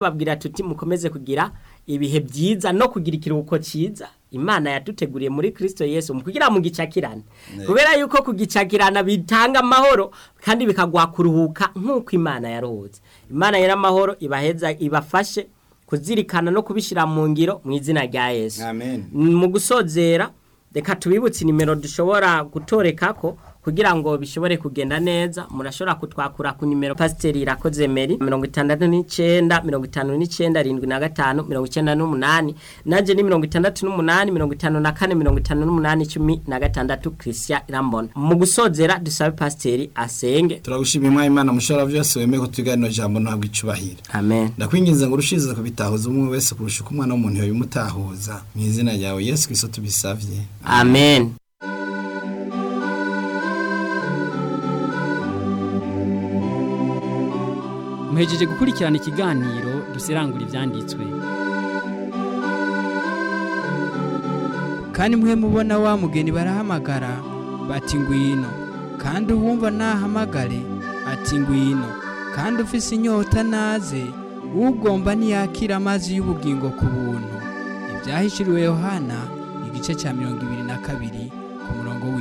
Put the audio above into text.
babwira tuti mukomeze kugira ibihe byiza no kugira ikiruhuko cyiza imana yaduteguriye muri kirisito yesu mu kugira mu gicakirane kubera yuko kugicakirana bitanga amahoro kandi bikaguha kuruhuka nk'uko imana yaruhutse imana y'amahoro ibaheza ibafashe kuzirikana no kubishyira mu ngiro mu izina rya yesu Amen. mu gusozera reka tubibutse nimero dushobora gutoreka ko kugira ngo bishobore kugenda neza murashobora kutwakura ku nimero pasiteri irakoze meri mirongo itandatu n'icyenda mirongo itanu n'icyenda arindwi na gatanu mirongo icyenda n'umunani nanjye ni mirongo itandatu n'umunani mirongo itanu na kane mirongo itanu n'umunani icumi na gatandatu kirisiya irambona mu gusozera dusabe pasiteri asenge turagushimira umwanya imana mushobora byose wemeye kutuga rino jambo ntabwo icubahira amen ndakwinginze ngo urushize kubitahuza umwe wese kurusha uko umwana w'umuntu yabimutahuza mu izina ryawe yesu kirisito tubisabye amen muhejeje gukurikirana ikiganiro duserangura ibyanditswe kandi mwe mubona wa mugeni barahamagara bati ngwino kandi uwumva nahamagare ati ngwino kandi ufise inyota naze ugomba ntiyakira amazi y'ubugingo ku buntu ibyahishiriwe yohana igice cya mirongo ibiri na kabiri